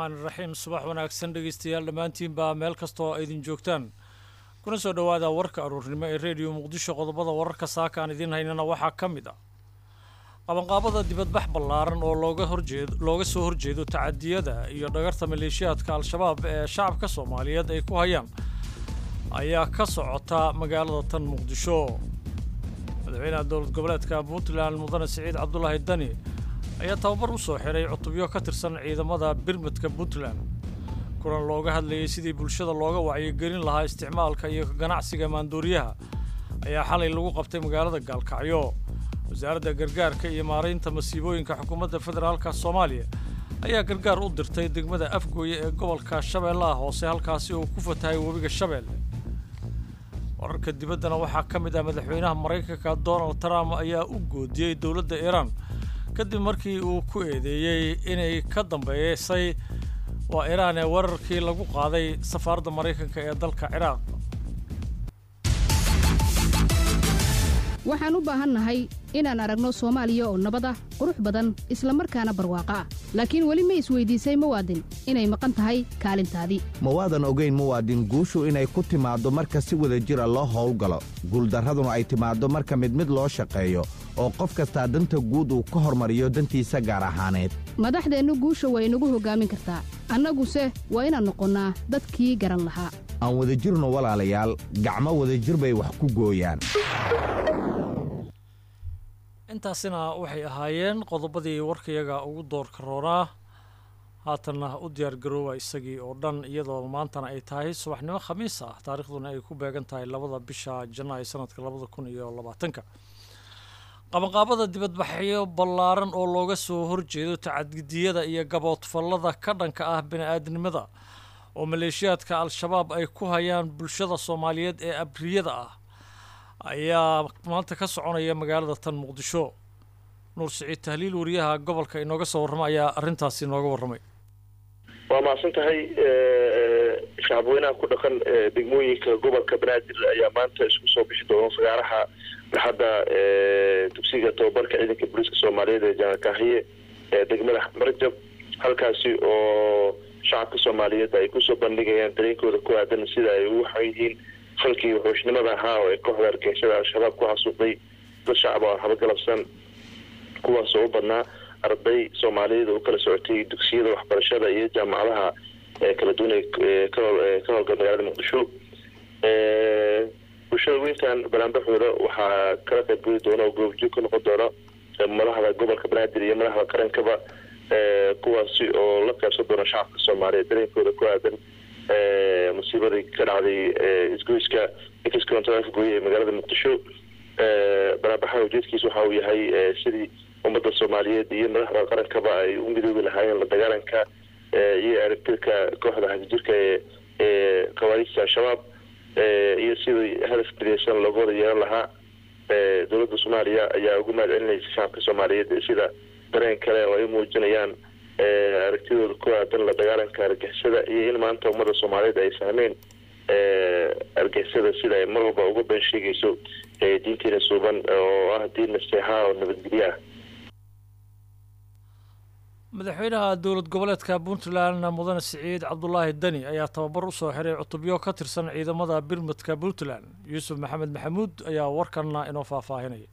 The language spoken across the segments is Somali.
raxmaani raxiim subax wanaagsan dhegeystayaal dhammaantiinbaa meel kastoo idin joogtaan kuna soo dhowaada warka aruurnimo ee rediyo muqdisho qodobada wararka saaka aan idiin haynana waxaa ka mid ah qabanqaabada dibadbax ballaaran oo looga horjeed looga soo horjeedo tacadiyada iyo dhagarta maleeshiyaadka al-shabaab ee shacabka soomaaliyeed ay ku hayaan ayaa ka socota magaalada tan muqdisho madaxweynaha dowlad goboleedka puntland mudane siciid cabdulaahi dani ayaa tababar u soo xiray cutubyo ka tirsan ciidamada birmadka puntland kulan looga hadlayay sidii bulshada looga wacyigelin lahaa isticmaalka iyo ganacsiga maanduuriyaha ayaa xalay lagu qabtay magaalada gaalkacyo wasaaradda gargaarka iyo maaraynta masiibooyinka xukuumadda federaalka soomaaliya ayaa gargaar u dirtay degmada afgooye ee gobolka shabeellaha hoose halkaasi uu ku fatahay webiga shabeelle wararka dibaddana waxaa ka mid ah madaxweynaha maraykanka donald trump ayaa u goodiyey dowladda iiraan kadib markii uu ku eedeeyey inay ka dambeeysay waa iiraan ee weerarkii lagu qaaday safaaradda maraykanka ee dalka ciraaq waxaan u baahannahay inaan aragno soomaaliya oo nabad ah qurux badan isla markaana barwaaqo ah laakiin weli ma isweydiisay muwaadin inay maqan tahay kaalintaadii mawaadan ogayn muwaadin guushu inay ku timaaddo marka si wada jira loo howlgalo guuldarraduna ay timaaddo marka mid mid loo shaqeeyo oo qof kastaa danta guud uu ka hormariyo dantiisa gaar ahaaneed madaxdeennu guusha waa inagu hoggaamin kartaa annaguse waa inaan noqonnaa dadkii garan lahaa aan wadajirno walaalayaal gacmo wadajir bay wax ku gooyaan intaasina waxay ahaayeen qodobadii warkayaga ugu doorka roonaa haatanna u diyaar garoowa isagii oo dhan iyadoo maantana ay tahay subaxnimo khamiis ah taarikhduna ay ku beegan tahay labada bisha janaayo sanadka labada kun iyo labaatanka qabanqaabada dibadbaxyo ballaaran oo looga soo horjeedo tacadidiyada iyo gaboodfallada ka dhanka ah bini-aadnimada oo maleeshiyaadka al-shabaab ay ku hayaan bulshada soomaaliyeed ee abriyada ah ayaa maanta ka soconaya magaalada tan muqdisho nuur siciid tahliil wariyaha gobolka inooga soo warrama ayaa arrintaasi inooga warramay waa mahadsan tahay shacabweynaha ku dhaqan degmooyinka gobolka banaadir ayaa maanta isku soo bixi doona fagaaraha barxadda dugsiga tababarka ciidanka booliiska soomaaliyeed ee janaal kaahiye ee degmada marjab halkaasi oo shacabka soomaaliyeed ay kusoo bandhigayaan dareenkooda ku aadan sida ay ugu xan yihiin falkii wuxuushnimada ahaa oo ay kooxda argeyshada al-shabaab ku xasuuqday dad shacab oo habagalabsan kuwaas oo u badnaa arday soomaaliyeed oo kala socotay dugsiyada waxbarashada iyo jaamacadaha kala duwan ee ka howlgal magaalada muqdisho bulshada weyntan banaanbaxooda waxaa kala qaybgeli doona oo goobjoog ka noqon doona madaxda gobolka banaadir iyo madaxda qarankaba kuwaasi oo la qaybsan doona shacabka soomaaliyeed dareenkooda ku aadan musiibadii ka dhacday isgoyska excontrol afgooye ee magaalada muqdisho banaanbaxa ujeedkiis waxa uu yahay sidii ummadda soomaaliyeed iyo madaxda qarankaba ay u midoobi lahaayeen la dagaalanka iyo aragtirka kooxda hafijirka ee ee khawaariijta al-shabaab iyo sidii hadaf mideysan looga wada yeelan lahaa dowladda soomaaliya ayaa ugu mahad celinaysa shacabka soomaaliyeed sida dareen kale oo ay muujinayaan aragtidooda ku aadan la dagaalanka argixisada iyo in maanta ummadda soomaaliyeed ay fahmeen argixisada sida ay mar walba uga been sheegayso diinteena suuban oo ah diin naseexa oo nabadgelyo ah madaxweynaha dowlad goboleedka puntland mudane siciid cabdulaahi deni ayaa tababar u soo xiray cutubyo ka tirsan ciidamada birmadka puntland yuusuf maxamed maxamuud ayaa warkanna inoo faahfaahinaya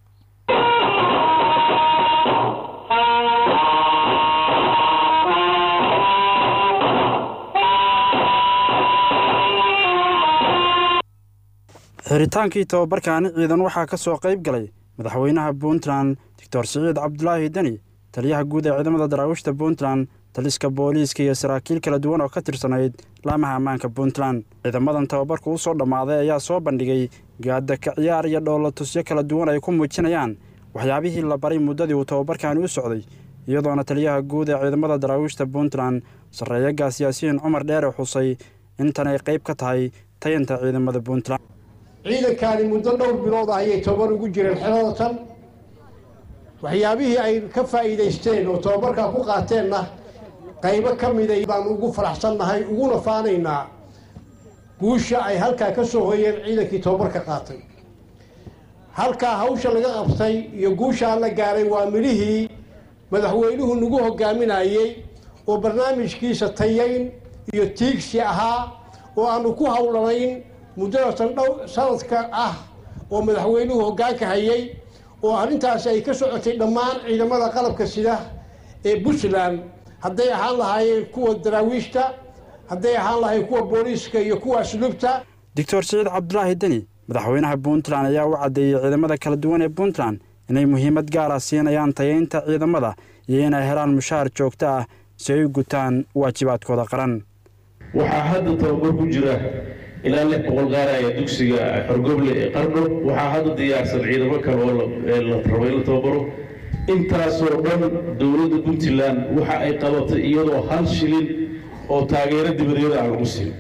xiritaankii tababarkaani ciidan waxaa ka soo qayb galay madaxweynaha puntland doctor siciid cabdulaahi deni taliyaha guud ee ciidamada daraawiishta puntland taliska booliiska iyo saraakiil kala duwan oo ka tirsanayd laamaha ammaanka puntland ciidamadan tababarku u soo dhammaaday ayaa soo bandhigay gaada ka ciyaar iyo dhoolatusyo kala duwan ay ku muujinayaan waxyaabihii la baray muddadii uu tababarkaani u socday iyadoona taliyaha guud ee ciidamada daraawiishta puntland sarreeyaga siyaasiyiin cumar dheere xusay intan ay qayb ka tahay tayanta ciidamada puntland ciidankaani muddo dhowr bilood ah ayay tobabar ugu jireen xelada tan waxyaabihii ay ka faa'iidaysteen oo tobabarkaa ku qaateenna qaybo ka mida baan ugu faraxsannahay uguna faanaynaa guusha ay halkaa ka soo hoyeen ciidankii tobabarka qaatay halkaa hawsha laga qabtay iyo guushaa la gaaray waa midhihii madaxweynuhu nagu hogaaminayey oo barnaamijkiisa tayayn iyo tiigsi ahaa oo aanu ku howlanayn muddadatan dhow sanadka ah oo madaxweynuhu hoggaanka hayay oo arrintaasi ay ka socotay dhammaan ciidamada qalabka sida ee puntland hadday ahaan lahaayeen kuwa daraawiishta hadday ahaan lahaayeen kuwa booliiska iyo kuwa asluubta doctor siciid cabdulaahi deni madaxweynaha puntland ayaa u caddeeyey ciidamada kala duwan ee puntland inay muhiimad gaara siinayaan tayaynta ciidamada iyo inay helaan mushaar joogto ah si ay u gutaan waajibaadkooda qaran waxaa hadda tababar ku jira ilaa lix boqol gaaraya dugsiga xorgoble ee qardho waxaa hadda diyaarsan ciidamo kale oo la rabo in la tababaro intaasoo dhan dowladda puntland waxa ay qabatay iyadoo hal shilin oo taageero dibadeeda aan lagu siin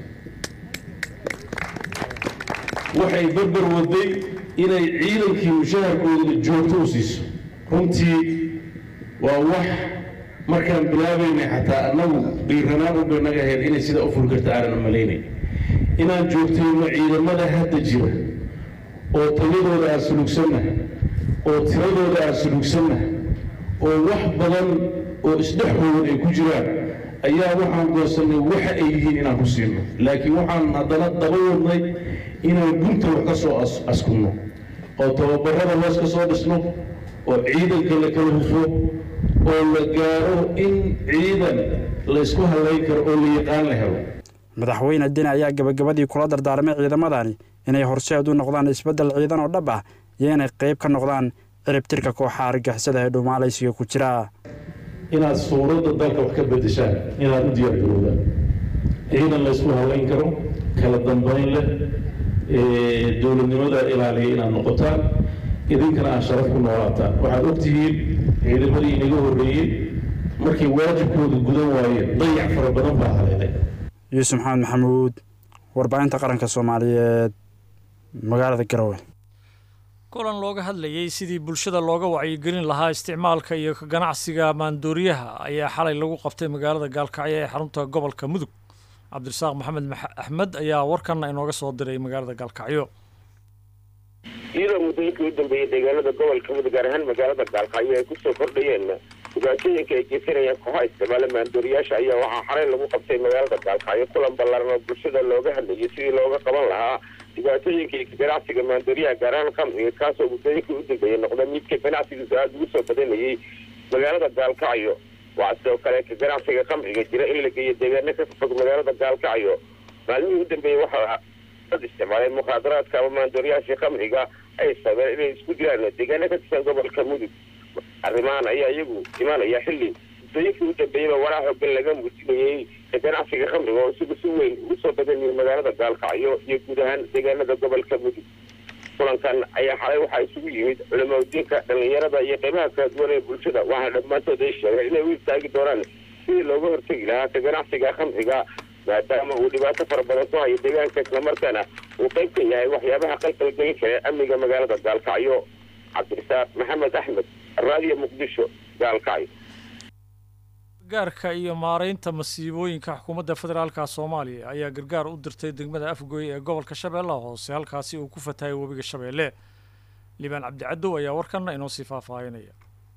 waxay barbar waday inay ciidankii mushaharkoodana joogto u siiso runtii waa wax markaan bilaabaynay xataa annagu dhiiranaan u bay naga ahayd inay sidaa u furi karta aanan malaynayn inaan joogtayno ciidamada hadda jira oo tayadooda aan sulugsanna oo tiradooda aan sulugsanna oo wax badan oo isdhexoodan ay ku jiraan ayaa waxaan goosannay waxa ay yihiin inaan ku siino laakiin waxaan haddana daba wadnay inaan gunta wax ka soo askunno oo tababarada hoos ka soo dhisno oo ciidanka la kala hufo oo la gaaro in ciidan laysku hallayn karo oo la yaqaan la helo madaxweyne deni ayaa gebagabadii kula dardaarmay ciidamadani inay horseed u noqdaan isbeddel ciidan oo dhab ah iyo inay qayb ka noqdaan ciribtirka kooxa argixisada ee dhumaalaysiga ku jira inaad suuradda dalka wax ka beddeshaan inaad u diyaargarowdaan ciidan laysku hallayn karo kala dambayn leh dowladnimada ilaaliya inaad noqotaan idinkana aad sharaf ku noolaataan waxaad ogtihiin ciidamadii inaga horreeyey markay waajibkooda gudan waayeen dayac fara badan baa haleelay yuusuf maxamed maxamuud warbaahinta qaranka soomaaliyeed magaalada garowe kulan looga hadlayey sidii bulshada looga wacyigelin lahaa isticmaalka iyo ka ganacsiga maandooriyaha ayaa xalay lagu qabtay magaalada gaalkacyo ee xarunta gobolka mudug cabdirasaaq maxamed axmed ayaa warkanna inooga soo diray magaalada gaalkacyo iyadoo muddooyinkii u dambeeyey deegaanada gobolka mudug gaar ahaan magaalada gaalkacyo ay kusoo kordhayeen dhibaatooyinka ay geysanayaan kooxaha isticmaala maandooriyaasha ayaa waxaa xalay lagu qabtay magaalada gaalkacyo kulan ballaaran oo bulshada looga hadlayay sidii looga qaban lahaa dhibaatooyinka iyo ganacsiga maandooriyaha gaar ahaan khamriga kaasoo muddooyinkii u dambeeyey noqda midka ganacsigiisu aada ugu soo badanayay magaalada gaalkacyo waxaa sidoo kale ka ganacsiga khamriga jira in la geeyo deegaano ka fog magaalada gaalkacyo maalmihii u dambeeyey waxaa dad isticmaalay mukhaadaraadka ama maandooriyaashii khamriga ay sabeen inay isku diraan deegaano ka tirsan gobolka mudug arrimahan ayaa iyagu imaanaya xilli muddooyinkii u dambeeyeyba waraa xoogan laga muujinayey ka ganacsiga khamriga oo isagu si weyn ugu soo badanayay magaalada gaalkacyo iyo guud ahaan deegaanada gobolka mudug kulankan ayaa xalay waxaa isugu yimid culamaudiinka dhallinyarada iyo qeybaha kala duwan ee bulshada waxaana dhammaantood ay sheegeen inay u istaagi doonaan sidii looga hortegi lahaa ka ganacsiga khamriga maadaama uu dhibaato fara badan ku hayo deegaanka islamarkaana uu qayb ka yahay waxyaabaha qalqalgelin kara amniga magaalada gaalkacyo cabdirasaaq maxamed axmed raadiyo muqdisho gaalkacyo gargaarka iyo maaraynta masiibooyinka xukuumadda federaalka soomaaliya ayaa gargaar u dirtay degmada afgooye ee gobolka shabeellaha hoose halkaasi uu ku fatahay webiga shabeelle liibaan cabdicadow ayaa warkanna inoo sii faahfaahinaya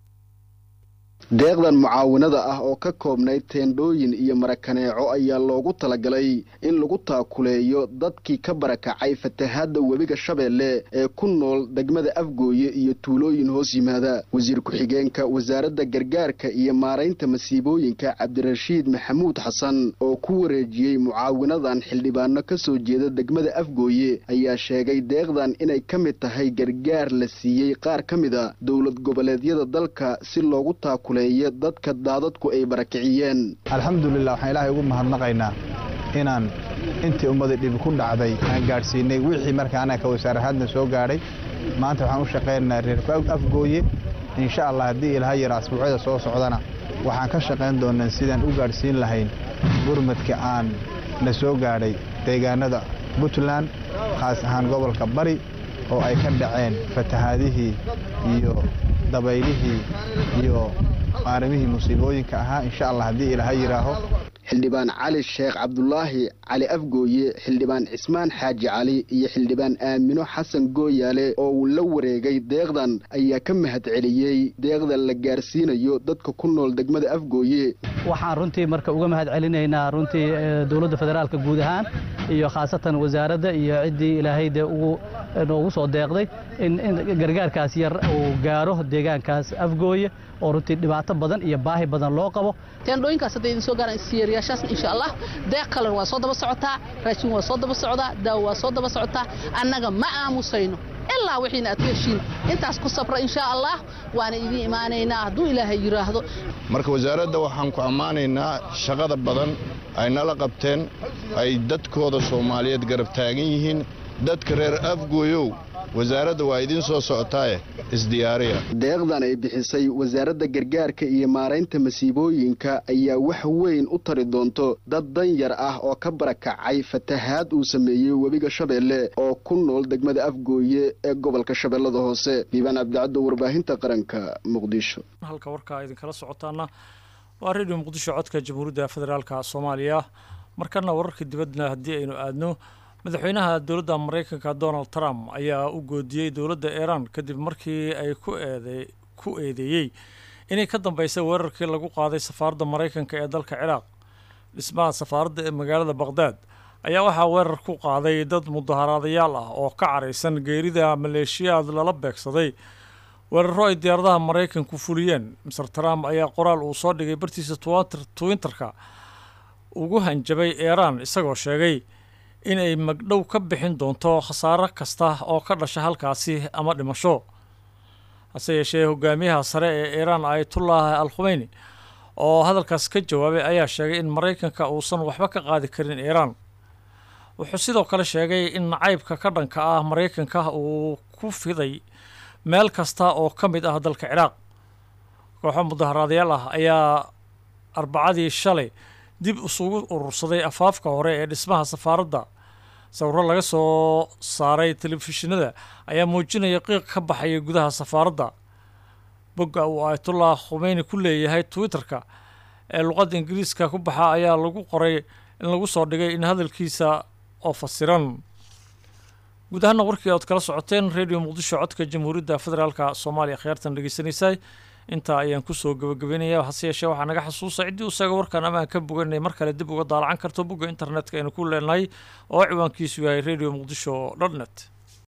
deeqdan mucaawinada ah oo ka koobnayd teendhooyin iyo marakaneeco ayaa loogu talagalay in lagu taakuleeyo dadkii ka barakacay fatahaadda webiga shabeelle ee ku nool degmada afgooye iyo tuulooyin hoos yimaada wasiir ku-xigeenka wasaaradda gargaarka iyo maaraynta masiibooyinka cabdirashiid maxamuud xasan oo ku wareejiyey mucaawinadan xildhibaano ka soo jeeda degmada afgooye ayaa sheegay deeqdan inay ka mid tahay gargaar la siiyey qaar ka mida dowlad goboleedyada dalka si loogu taakule dadka daadadku ay barakiciyeen alxamdulilah waxaan ilaahay ugu mahadnaqaynaa inaan intii ummadii dhibi ku dhacday aan gaadhsiinay wixii markaa anaga ka wasaarahaadna soo gaadhay maanta waxaan u shaqaynaynaa reer afgooye insha allah haddii ilaha yara asbuucyada soo socdana waxaan ka shaqayn doonaa sidaan u gaadhsiin lahayn gurmadka aan na soo gaadhay deegaanada puntland khaas ahaan gobolka bari oo ay ka dhaceen fatahaadihii iyo dabaylihii iyo maarimihii musiibooyinka ahaa insha allah haddii ilaaha yidhaaho xildhibaan cali sheekh cabdulaahi cali afgooye xildhibaan cismaan xaaji cali iyo xildhibaan aamino xasan gooyaale oo uu la wareegay deeqdan ayaa ka mahad celiyey deeqda la gaarsiinayo dadka ku nool degmada afgooye waxaan runtii marka uga mahad celinaynaa runtii dowladda federaalka guud ahaan iyo khaasatan wasaaradda iyo ciddii ilaahay dee ugu noogu soo deeqday in gargaarkaas yar uu gaaro deegaankaas afgooye oo runtii dhibaato badan iyo baahi badan loo qabo teendhooyinkaas hadday idin soo gaaraan siyeeriyaashaasna insha allah deeq kalan waa soo daba socotaa raashin waa soo daba socdaa daawo waa soo daba socotaa annaga ma aamusayno ilaa wixiina aad ku heshiin intaas ku sabra insha allah waana idiin imaanaynaa hadduu ilaahay yidhaahdo marka wasaaradda waxaan ku ammaanaynaa shaqada badan ay nala qabteen ay dadkooda soomaaliyeed garab taagan yihiin dadka reer afgooyow wasaaradda waa idiin soo socotaaye isdiyaariya deeqdan ay bixisay wasaaradda gargaarka iyo maaraynta masiibooyinka ayaa wax weyn u tari doonto dad danyar ah oo ka barakacay fatahaad uu sameeyey webiga shabeelle oo ku nool degmada afgooye ee gobolka shabeellada hoose diibaan cabdicaddo warbaahinta qaranka muqdisho halka warkaa idinkala socotaana waa redio muqdisho codka jamhuuriyadda federaalka soomaaliya markana wararka dibadna haddii aynu aadno madaxweynaha dowladda maraykanka donald trump ayaa u goodiyey dowladda iiraan kadib markii ay ku eede ku eedeeyey inay ka dambeysay weerarkii lagu qaaday safaaradda maraykanka ee dalka ciraaq dhismaha safaaradda ee magaalada baqhdaad ayaa waxaa weerar ku qaaday dad mudaharaadayaal ah oo ka caraysan geerida maleeshiyaad lala beegsaday weeraro ay diyaaradaha maraykanku fuliyeen maser trump ayaa qoraal uu soo dhigay bartiisa twinterka ugu hanjabay iiraan isagoo sheegay inay magdhow ka bixin doonto khasaaro kasta oo ka dhasha halkaasi ama dhimasho hase yeeshee hogaamiyaha sare ee iiraan ayatullah al khumeyni oo hadalkaas ka jawaabay ayaa sheegay in maraykanka uusan waxba ka qaadi karin iiraan wuxuu sidoo kale sheegay in nacaybka ka dhanka ah maraykanka uu ku fiday meel kasta oo ka mid ah dalka ciraaq kooxo mudaharaadayaal ah ayaa arbacadii shalay dib isugu urursaday afaafka hore ee dhismaha safaaradda sawiro laga soo saaray telefishinada ayaa muujinaya qiiq ka baxaya gudaha safaaradda bogga uu ayatullah khumeyni ku leeyahay twitterka ee luqadda ingiriiska ku baxa ayaa lagu qoray in lagu soo dhigay in hadalkiisa oo fasiran guud ahaana warkii ood kala socoteen radio muqdisho codka jamhuuriyadda federaalka soomaaliya khiyaartan dhegeysanaysay intaa ayaan kusoo gabagabeynaya hase yeeshee waxaa naga xasuusa ciddii usaga warkan amaan ka boganay mar kale dib uga daalacan karto bogga internetka aynu ku leenahay oo ciwaankiisu yahay radio muqdisho dot net